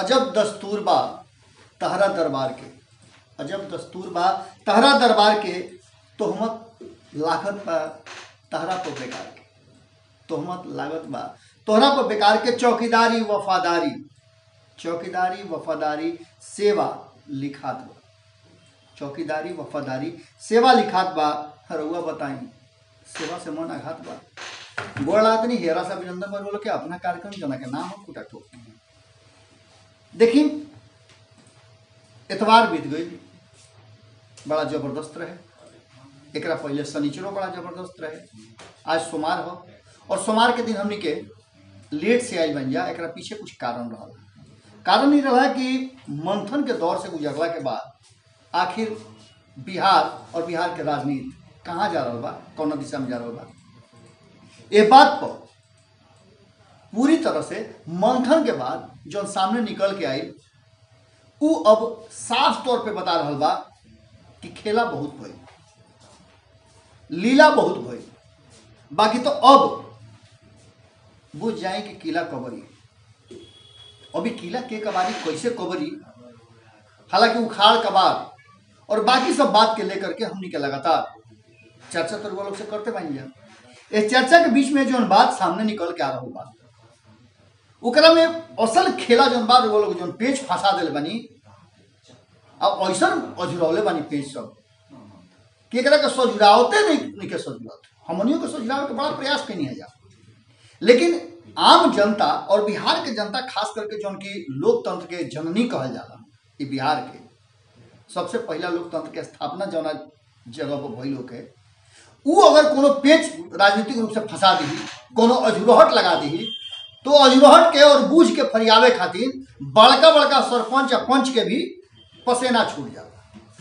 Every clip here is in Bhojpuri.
अजब दस्तूर बा तहरा दरबार के अजब दस्तूर बा तहरा दरबार के तोहमत लागत बा तहरा पर बेकार के तोहमत लागत बा तोहरा पर बेकार के चौकीदारी वफादारी चौकीदारी वफादारी सेवा लिखात बा चौकीदारी वफादारी सेवा लिखात बा रउआ बताई सेवा से मन आघात बा गोड़ आदमी हेरा सा अभिनंदन बर बोलो के अपना कार्यक्रम जना के नाम हो कुटा ठोक देखी एतवार बीत गई बड़ा जबरदस्त रहे एकरा पहले शनिचरो बड़ा जबरदस्त रहे आज सोमवार हो और सोमवार के दिन हमनी के लेट से आयल बन जा एकरा पीछे कुछ कारण रहा कारण ही रहा कि मंथन के दौर से गुजरला के बाद आखिर बिहार और बिहार के राजनीति कहाँ जा रहा बा कौन दिशा में जा रहा बा ये बात पर पूरी तरह से मंथन के बाद जो सामने निकल के आई उ अब साफ तौर पे बता रहा बा कि खेला बहुत भइल लीला बहुत भइल बाकी तो अब बुझ जाए कि किला कबरी अभी किला के कबारी कैसे कबरी हालांकि उखाड़ कबार और बाकी सब बात के लेकर के हमनी के लगातार चर्चा तो लोग से करते बन जा इस चर्चा के बीच में जो बात सामने निकल के आ रहा बात ओकरा में असल खेला जौन बात वो लोग जौन पेज फंसा दिल बनी अब ऐसा अजुरौले बनी पेज सब कि एकरा के सजुरावते नहीं नहीं के सजुरावत हमनियों के सजुरावे के बड़ा प्रयास कैनी है जा लेकिन आम जनता और बिहार के जनता खास करके जौन की लोकतंत्र के जननी कहल जाला ये बिहार के सबसे पहला लोकतंत्र के स्थापना जौना जगह पर भइल के उ अगर कोनो पेच राजनीतिक रूप से फंसा दी कोनो अजुरहट लगा दी तो अजुरहट के और बूझ के फरियावे खातिर बड़का बड़का सरपंच या पंच के भी पसेना छूट जाला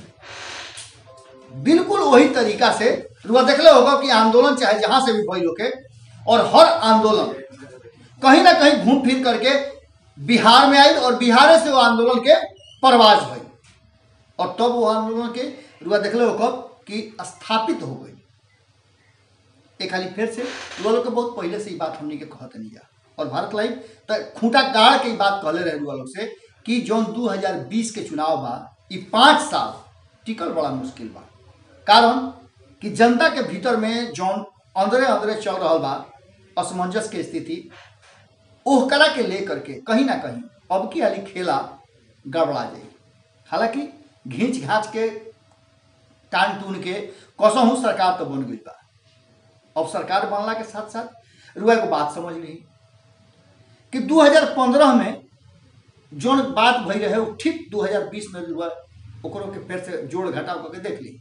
बिल्कुल वही तरीका से रुआ देखले होगा कि आंदोलन चाहे जहां से भी भइल होके और हर आंदोलन कहीं ना कहीं घूम फिर करके बिहार में आई और बिहार से वो आंदोलन के परवाज भई और तब वो आंदोलन के रुआ देखले होगा कि स्थापित हो गई एक खाली फिर से रुआ लोग के बहुत पहले से ही बात हमने के कहत नहीं जा और भारत लाइव तो खूंटा गाड़ के ही बात कहले रहे रुआ लोग से कि जौन 2020 के चुनाव बा ई पाँच साल टिकल बड़ा मुश्किल बा कारण कि जनता के भीतर में जौन अंदरे अंदरे चल रहा बा असमंजस के स्थिति ओह कला के लेकर के कहीं ना कहीं अब की हाली खेला गड़बड़ा जाए हालांकि घींच घाच के टान टून के कसहूँ सरकार तो बन गई बा अब सरकार बनला के साथ साथ रुआ को बात समझ ली कि 2015 में जौन बात भई रहे वो ठीक 2020 में रुआ ओकरों के फिर से जोड़ घटाव करके देख ली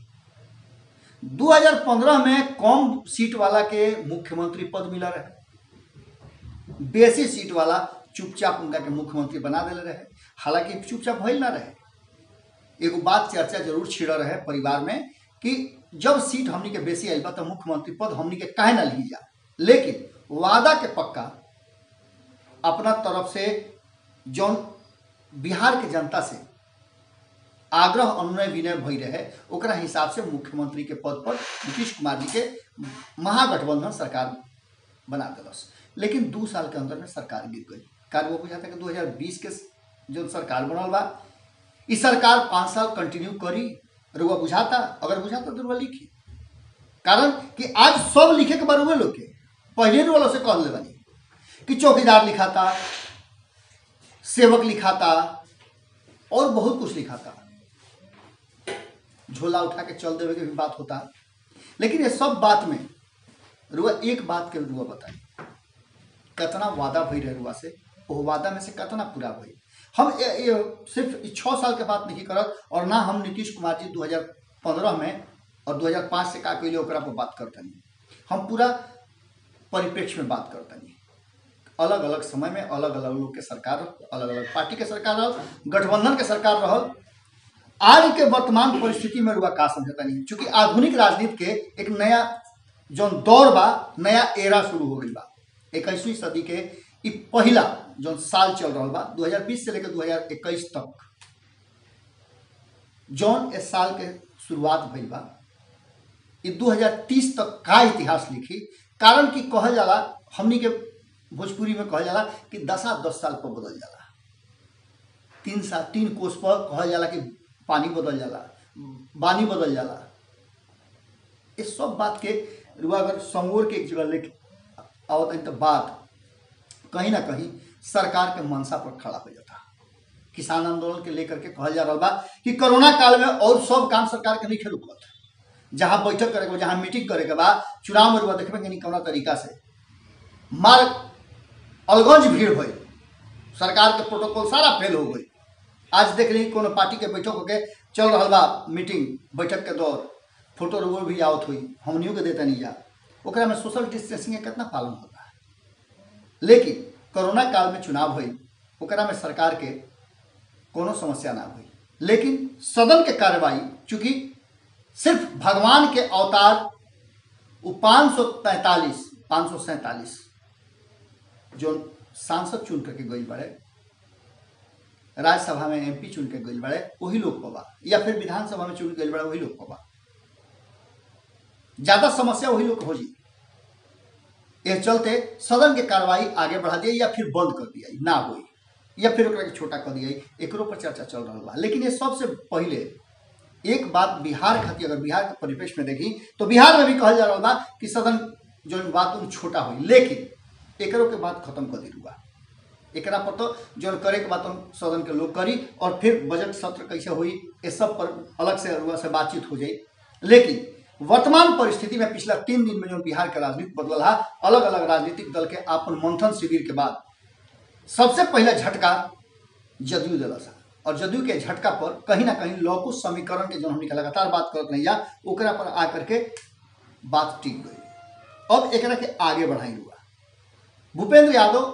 2015 में कम सीट वाला के मुख्यमंत्री पद मिला रहे बेसी सीट वाला चुपचाप उनका के मुख्यमंत्री बना दिले रहे हालांकि चुपचाप भइल ना रहे एगो बात चर्चा जरूर छिड़ रहे परिवार में कि जब सीट हमनी के बेसी आइल बा तो मुख्यमंत्री पद हमनी के काहे ना ली जा लेकिन वादा के पक्का अपना तरफ से जौन बिहार के जनता से आग्रह अनुनय विनय भई रहे ओकरा हिसाब से मुख्यमंत्री के पद पर नीतीश कुमार जी के महागठबंधन सरकार बना दिलस लेकिन दू साल के अंदर में सरकार गिर गई कारण वो बुझाता कि 2020 के जो सरकार बनल बा इस सरकार पाँच साल कंटिन्यू करी रुआ बुझाता अगर बुझाता तो रुआ लिखी कारण कि आज सब लिखे के बारे में लोग के पहले रुआ से कह ले बनी कि चौकीदार लिखाता सेवक लिखाता और बहुत कुछ लिखाता झोला उठा के चल देवे के भी बात होता लेकिन ये सब बात में रुआ एक बात के रुआ बताई कितना वादा भई रहे रुआ से वो वादा में से कितना पूरा भई हम ये, ये सिर्फ ई छः साल के बात नहीं करत और ना हम नीतीश कुमार जी 2015 में और 2005 से का कैले ओकरा पर बात करतनी हम पूरा परिप्रेक्ष्य में बात करतनी अलग अलग समय में अलग अलग लोग के सरकार अलग अलग पार्टी के सरकार रहल गठबंधन के सरकार रहल आज के वर्तमान परिस्थिति में रुआ का समझता नहीं चूंकि आधुनिक राजनीति के एक नया जौन दौर बा नया एरा शुरू हो गई बा इक्कीसवीं सदी के ई पहला जौन साल चल रहा बा 2020 से लेकर 2021 तक जौन इस साल के शुरुआत भइल बा ई 2030 तक का इतिहास लिखी कारण कि कहल जाला हमनी के भोजपुरी में कहल जाला कि दशा दस साल पर बदल जाला तीन सा तीन कोस पर कहल जाला कि पानी बदल जाला बानी बदल जाला इस सब बात के रुआ अगर समोर के एक जगह लेके आवत है तो बात कहीं ना कहीं सरकार के मनसा पर खड़ा हो जाता किसान आंदोलन के लेकर के कहल जा रहा बा कि कोरोना काल में और सब काम सरकार के नहीं खेल रुकत जहाँ बैठक करे के बा, जहाँ मीटिंग करे के बाद चुनाव में रुआ देखबे कि नहीं कौना तरीका से मार अलगंज भीड़ हुई सरकार के प्रोटोकॉल सारा फेल हो गई आज देख ली कोनो पार्टी के बैठक होके चल रहा बा मीटिंग बैठक के दौर फोटो रोबो भी आवत हुई हमनियों के देता नहीं जा ओकरा में सोशल डिस्टेंसिंग के कितना पालन होता है लेकिन कोरोना काल में चुनाव हुई ओकरा में सरकार के कोनो समस्या ना हुई लेकिन सदन के कार्रवाई चूंकि सिर्फ भगवान के अवतार वो पाँच सौ तैतालीस पाँच सौ सैंतालीस जो सांसद चुन करके गई बड़े राज्यसभा में एमपी चुन के गई बड़े वही लोग को बा या फिर विधानसभा में चुन गई बड़े वही लोग को बा ज्यादा समस्या वही लोग के हो जी ये चलते सदन के कार्रवाई आगे बढ़ा दिया या फिर बंद कर दिया ना हुई या फिर ओकरा के छोटा कर दिया एकरो पर चर्चा चल रहा बा लेकिन ये सबसे पहले एक बात बिहार खातिर अगर बिहार के परिवेश में देखी तो बिहार में भी कहल जा रहा बा कि सदन जो बात उन छोटा हुई लेकिन एकरो के बात खत्म कर दी रुआ एकरा पर तो जो करे के बात हम सदन के लोग करी और फिर बजट सत्र कैसे हुई ये सब पर अलग से रुआ से बातचीत हो जाई लेकिन वर्तमान परिस्थिति में पिछला तीन दिन में जो बिहार के राजनीति बदल है अलग अलग राजनीतिक दल के आपन मंथन शिविर के बाद सबसे पहला झटका जदयू दिला सा और जदयू के झटका पर कहीं ना कहीं लौकुश समीकरण के जो हमने लगातार बात करत नहीं जा ओकरा पर आकर के बात टिक गई अब एकरा के आगे बढ़ाई हुआ भूपेंद्र यादव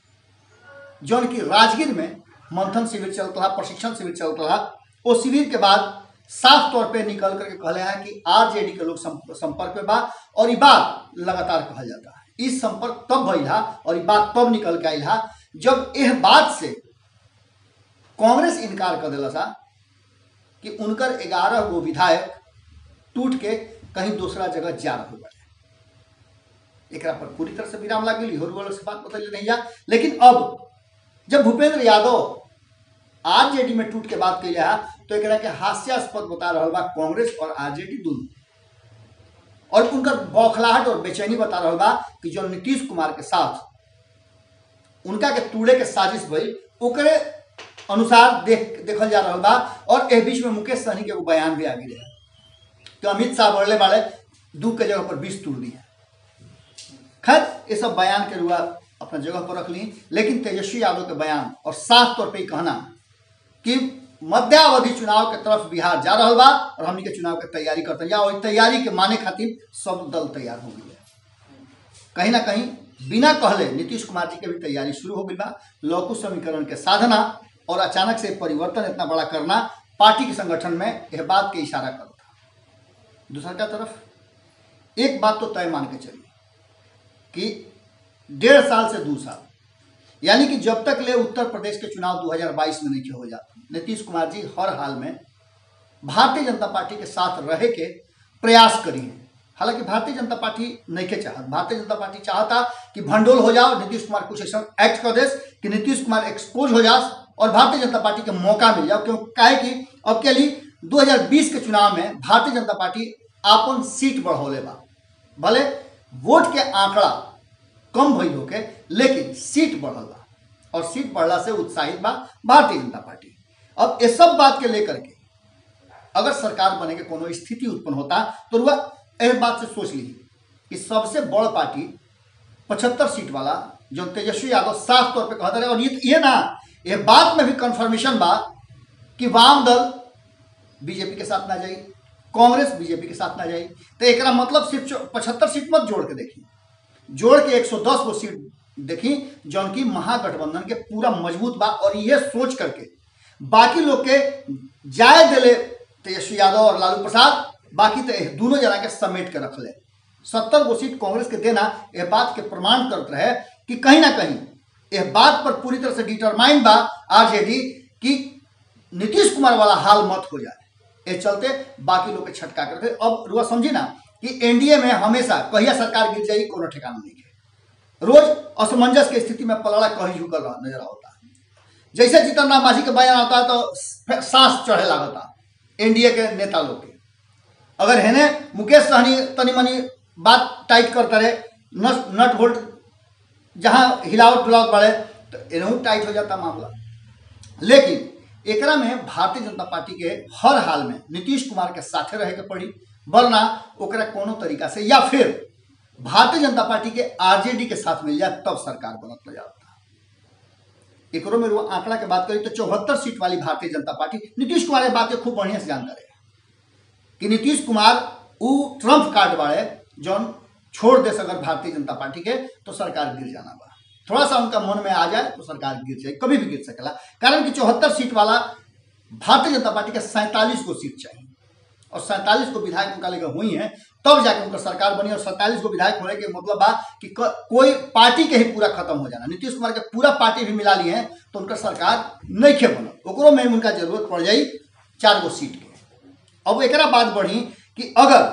जौन की राजगीर में मंथन शिविर चलता रहा प्रशिक्षण शिविर चलता रहा वो शिविर के बाद साफ तौर पे निकल करके कहले हैं कि आरजेडी के लोग सं- संपर्क में बा और ये बात लगातार कहल जाता है इस संपर्क तब भइल हा और ये बात तब निकल के आइल हा जब यह बात से कांग्रेस इनकार कर दिला सा कि उनकर ग्यारह गो विधायक टूट के कहीं दूसरा जगह जा रहे बने एकरा पर पूरी तरह से विराम लाग गई होर वालों से बात बदल नहीं जा लेकिन अब जब भूपेंद्र यादव आरजेडी में टूट के बात कैले है तो एकरा के हास्यास्पद बता रहा बा कांग्रेस और आरजेडी दोनों और उनकर बौखलाहट और बेचैनी बता रहा बा कि जो नीतीश कुमार के साथ उनका के तूड़े के साजिश भई ओकरे अनुसार देख देखल जा रहा बा और एह बीच में मुकेश सहनी के एगो बयान भी आ गई है कि अमित शाह बढ़ले बाड़े दू के जगह पर बीस तोड़ दिया खैर ये सब बयान के रुआ अपना जगह पर रख ली लेकिन तेजस्वी यादव के बयान और साफ तौर पे ही कहना कि मध्यावधि चुनाव के तरफ बिहार जा रहा बा और हमनी के चुनाव के तैयारी करते हैं या और तैयारी के माने खातिर सब दल तैयार हो गई है कहीं ना कहीं बिना कहले नीतीश कुमार जी के भी तैयारी शुरू हो गई बा लौकु समीकरण के साधना और अचानक से परिवर्तन इतना बड़ा करना पार्टी के संगठन में यह बात के इशारा करता दूसरा का तरफ एक बात तो तय मान के चलिए कि डेढ़ साल से दो साल यानी कि जब तक ले उत्तर प्रदेश के चुनाव 2022 में नहीं हो जाते नीतीश कुमार जी हर हाल में भारतीय जनता पार्टी के साथ रहे के प्रयास करी हैं हालांकि भारतीय जनता पार्टी नहीं के चाहत भारतीय जनता पार्टी चाहता कि भंडोल हो जाओ नीतीश कुमार कुछ ऐसा एक्ट कर दे कि नीतीश कुमार एक्सपोज हो जाए और भारतीय जनता पार्टी के मौका मिल जाओ क्यों काहे कि अब के लिए 2020 के चुनाव में भारतीय जनता पार्टी आपन सीट बढ़ौले बा भले वोट के आंकड़ा कम भइल होके लेकिन सीट बढ़ल बा और सीट बढ़ला से उत्साहित बा भारतीय जनता पार्टी अब ये सब बात के लेकर के अगर सरकार बने के कोनो स्थिति उत्पन्न होता तो रुआ एह बात से सोच ली कि सबसे बड़ पार्टी पचहत्तर सीट वाला जो तेजस्वी यादव साफ तौर पे कहते रहे और ये ये ना ये बात में भी कंफर्मेशन बा कि वाम दल बीजेपी के साथ ना जाई कांग्रेस बीजेपी के साथ ना जाई तो एकरा मतलब सिर्फ पचहत्तर सीट मत जोड़ के देखी जोड़ के 110 गो सीट देखी जौन की महागठबंधन के पूरा मजबूत बा और ये सोच करके बाकी लोग के जाय दिले तेजस्वी यादव और लालू प्रसाद बाकी तो एह दोनों जना के समेट के रख ले सत्तर गो सीट कांग्रेस के देना यह बात के प्रमाण करते रहे कि कहीं ना कहीं यह बात पर पूरी तरह से डिटरमाइन बा आरजेडी कि नीतीश कुमार वाला हाल मत हो जाए ये चलते बाकी लोग के छटका करके अब रुआ समझी ना कि एनडीए में हमेशा कहिया सरकार गिर जाएगी कोनो ठिकाना नहीं है रोज असमंजस के स्थिति में पलड़ा कहीं झुकल रहा नजर आता है जैसे जीतन राम मांझी के बयान आता है तो सांस चढ़े लागता एनडीए के नेता लोग के अगर है ने मुकेश सहनी तनी मनी बात टाइट करते रहे नट नट होल्ट जहाँ हिलावट डुलावट बढ़े तो एनहू टाइट हो जाता मामला लेकिन एकरा में भारतीय जनता पार्टी के हर हाल में नीतीश कुमार के साथे रहे के पड़ी वरना ओकरा कोनो तरीका से या फिर भारतीय जनता पार्टी के आरजेडी के साथ मिल जाए तब सरकार बनत जाता एकरो में वो आंकड़ा के बात करी तो चौहत्तर सीट वाली भारतीय जनता पार्टी नीतीश कुमार ये बात के खूब बढ़िया से जानता रहे कि नीतीश कुमार उ ट्रम्प कार्ड वाले जौन छोड़ दे अगर भारतीय जनता पार्टी के तो सरकार गिर जाना बा थोड़ा सा उनका मन में आ जाए तो सरकार गिर जाए कभी भी गिर सकेला कारण कि चौहत्तर सीट वाला भारतीय जनता पार्टी के सैंतालीस को सीट चाहिए और सैंतालीस को विधायक उनका लेकर हुई हैं तब जाके उनका सरकार बनी और सैंतालीस को विधायक होने के मतलब बा कि क- कोई पार्टी के ही पूरा खत्म हो जाना नीतीश कुमार के पूरा पार्टी भी मिला लिए हैं तो उनका सरकार नहीं खे बनल ओकरो में उनका जरूरत पड़ जाई चार गो सीट के अब एकरा बात बढ़ी कि अगर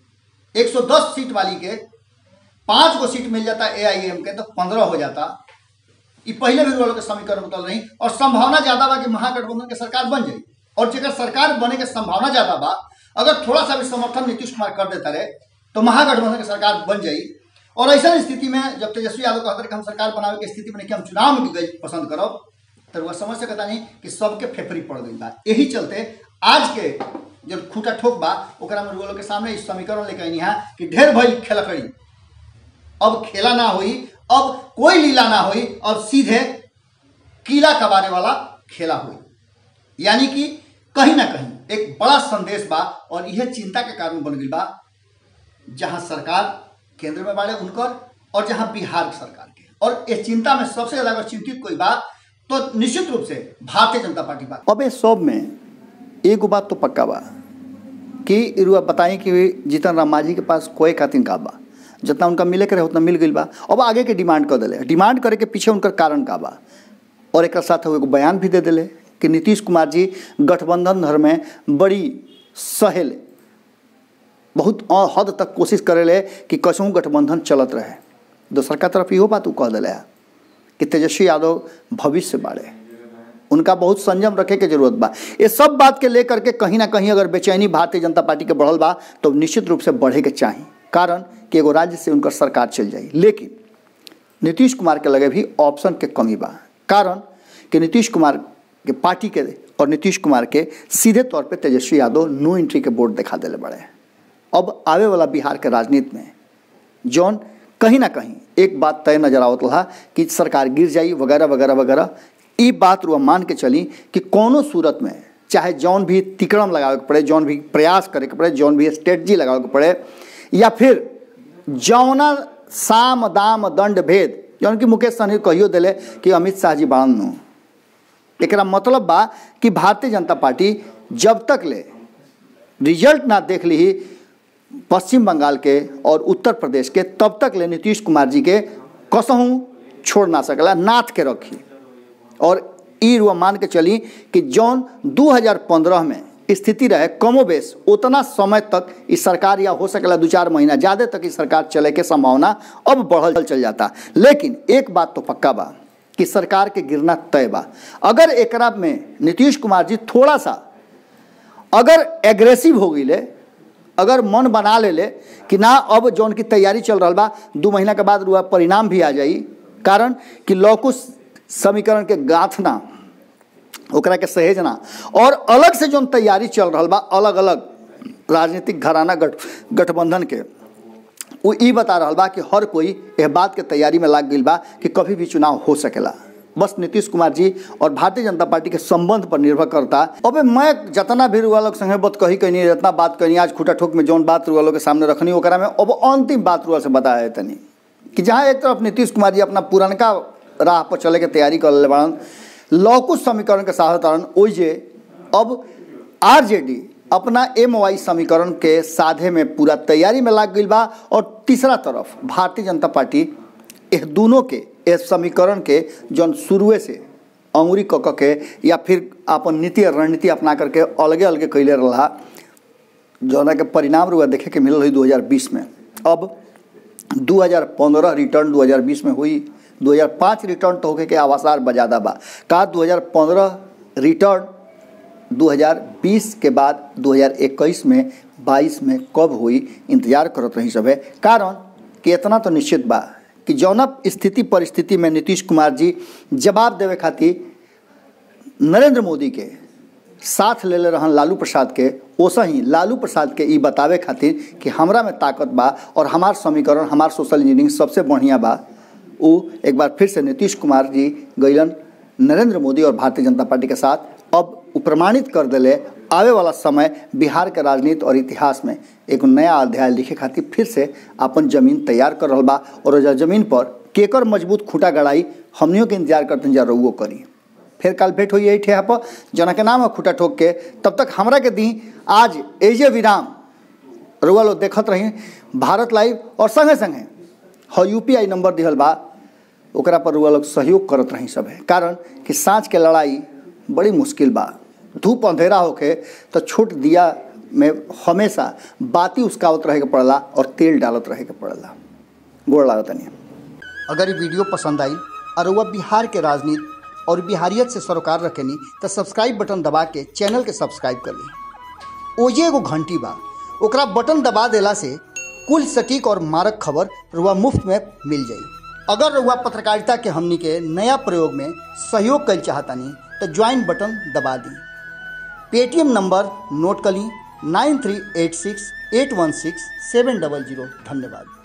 110 सीट वाली के पांच गो सीट मिल जाता एआईएम के तो पंद्रह हो जाता ये पहले भी वालों के समीकरण बतल रही और संभावना ज्यादा बा कि महागठबंधन के सरकार बन जाई और जेकर सरकार बने के संभावना ज्यादा बा अगर थोड़ा सा भी समर्थन नीतीश कुमार कर देता रहे तो महागठबंधन की सरकार बन जाई और ऐसा स्थिति में जब तेजस्वी यादव कहते रहे कि हम सरकार बनावे के स्थिति में नहीं कि हम चुनाव में गई पसंद करब तो वह समझ सकता नहीं कि सबके फेफरी पड़ गई बा यही चलते आज के जब खूटा ठोक बा ओकरा में लोग के सामने इस समीकरण लेके आई है कि ढेर भइल खेलकड़ी अब खेला ना हुई अब कोई लीला ना हुई अब सीधे कीला कबारे वाला खेला हुई यानी कि कहीं ना कहीं एक बड़ा संदेश बा और यह चिंता के कारण बन गई बा जहां सरकार केंद्र में बाड़े उनकर और जहां बिहार सरकार के और इस चिंता में सबसे ज्यादा अगर चिंतित कोई बा तो निश्चित रूप से भारतीय जनता पार्टी बा अब ये सब में एगो बात तो पक्का बा कि रुआ बताई कि जीतन राम मांझी के पास कोई खातिर का बा जितना उनका मिले के रहे उतना मिल गई बा अब आगे के डिमांड कर दिले डिमांड करे के पीछे उनकर कारण का बा और एक साथ वो एगो बयान भी दे दिले कि नीतीश कुमार जी गठबंधन धर में बड़ी सहेल बहुत अ- हद तक कोशिश करेले कि कसहूँ गठबंधन चलत रहे दोसर का तरफ इहो बात उ कह दिले है कि तेजस्वी यादव भविष्य बाड़े उनका बहुत संयम रखे के जरूरत बा ये सब बात के लेकर के कहीं ना कहीं अगर बेचैनी भारतीय जनता पार्टी के बढ़ल बा तो निश्चित रूप से बढ़े के चाही कारण कि एगो राज्य से उनकर सरकार चल जाई लेकिन नीतीश कुमार के लगे भी ऑप्शन के कमी बा कारण कि नीतीश कुमार के पार्टी के और नीतीश कुमार के सीधे तौर पे तेजस्वी यादव नो एंट्री के बोर्ड दिखा दिले बड़े अब आवे वाला बिहार के राजनीति में जौन कहीं ना कहीं एक बात तय नजर आवत रहा कि सरकार गिर जाई वगैरह वगैरह वगैरह ई बात रुआ मान के चली कि कोनो सूरत में चाहे जौन भी तिकड़म लगावे के पड़े जौन भी प्रयास करे के पड़े जौन भी स्ट्रेटजी लगावे के पड़े या फिर जौना साम दाम दंड भेद जौन कि मुकेश सहनी कहियो दिले कि अमित शाह जी बाड़न नु एकरा मतलब बा कि भारतीय जनता पार्टी जब तक ले रिजल्ट ना देख ली पश्चिम बंगाल के और उत्तर प्रदेश के तब तक ले नीतीश कुमार जी के कसहूँ छोड़ ना सकला नाथ के रखी और ई रुआ मान के चली कि जौन 2015 में स्थिति रहे कमोबेश उतना समय तक इस सरकार या हो सकेला दो चार महीना ज़्यादा तक इस सरकार चले के संभावना अब बढ़ल चल जाता लेकिन एक बात तो पक्का बा कि सरकार के गिरना तय बा अगर एकरा में नीतीश कुमार जी थोड़ा सा अगर एग्रेसिव हो गई अगर मन बना ले ले कि ना अब जौन की तैयारी चल रहा बा दू महीना के बाद रुआ परिणाम भी आ जाई कारण कि लौकुश समीकरण के गाथना ओकरा के सहेजना और अलग से जौन तैयारी चल रहा बा अलग अलग राजनीतिक घराना गठ गठबंधन के वो ई बता रहा बा कि हर कोई यह बात के तैयारी में लाग गई बा कि कभी भी चुनाव हो सकेला बस नीतीश कुमार जी और भारतीय जनता पार्टी के संबंध पर निर्भर करता अबे मैं जितना भी रुआ लोग संगे बात कही कहनी जितना बात कहनी आज खूटा ठोक में जौन बात रुआ लोग के सामने रखनी ओकरा में अब अंतिम बात रुआ से बताया है तनी कि जहाँ एक तरफ नीतीश कुमार जी अपना पुरनका राह पर चले के तैयारी कर ले बाड़न लौकुश समीकरण के साधारण ओइ जे अब आरजेडी अपना एम वाई समीकरण के साधे में पूरा तैयारी में लाग गई बा और तीसरा तरफ भारतीय जनता पार्टी इस दोनों के इस समीकरण के जौन शुरुए से अंगुरी क क के या फिर अपन नीति और रणनीति अपना करके अलगे अलगे कैले रहा जौना के परिणाम रुआ देखे के मिलल हुई 2020 में अब 2015 रिटर्न 2020 में हुई 2005 रिटर्न तो होके के आवासार बजादा बा का 2015 रिटर्न 2020 के बाद 2021 में 22 में कब हुई इंतजार करत रही सब है कारण कि इतना तो निश्चित बा कि जौना स्थिति परिस्थिति में नीतीश कुमार जी जवाब देवे खातिर नरेंद्र मोदी के साथ ले ले रहन लालू प्रसाद के ओसा ही लालू प्रसाद के ई बतावे खातिर कि हमरा में ताकत बा और हमार समीकरण हमार सोशल इंजीनियरिंग सबसे बढ़िया बा उ एक बार फिर से नीतीश कुमार जी गईलन नरेंद्र मोदी और भारतीय जनता पार्टी के साथ अब उ प्रमाणित कर दिले आवे वाला समय बिहार के राजनीति और इतिहास में एक नया अध्याय लिखे खातिर फिर से अपन जमीन तैयार कर रहा बा और ओजा जमीन पर केकर मजबूत खूटा गड़ाई हमनियों के इंतजार करते जा रहुओ करी फिर कल भेंट हुई यही ठेहा पर जना के नाम है खूटा ठोक के तब तक हमरा के दी आज एजे विराम रुआ लोग देखत रही भारत लाइव और संगे संगे ह यू पी आई नंबर दिहल बा ओकरा पर रुआ लोग सहयोग करत रही सब है कारण कि साँझ के लड़ाई बड़ी मुश्किल बा धूप अंधेरा होके तो छोट दिया में हमेशा बाती उसकावत रहे के पड़ला और तेल डालत रहे के पड़ला गोड़ लागत नहीं अगर ये वीडियो पसंद आई और वह बिहार के राजनीति और बिहारियत से सरोकार रखेनी तो सब्सक्राइब बटन दबा के चैनल के सब्सक्राइब कर ली ओजे एगो घंटी बा ओकरा बटन दबा देला से कुल सटीक और मारक खबर रुआ मुफ्त में मिल जाई अगर रुआ पत्रकारिता के हमनी के नया प्रयोग में सहयोग कर चाहतानी तो ज्वाइन बटन दबा दी पेटीएम नंबर नोट कर ली nine three eight six eight one six seven double zero धन्यवाद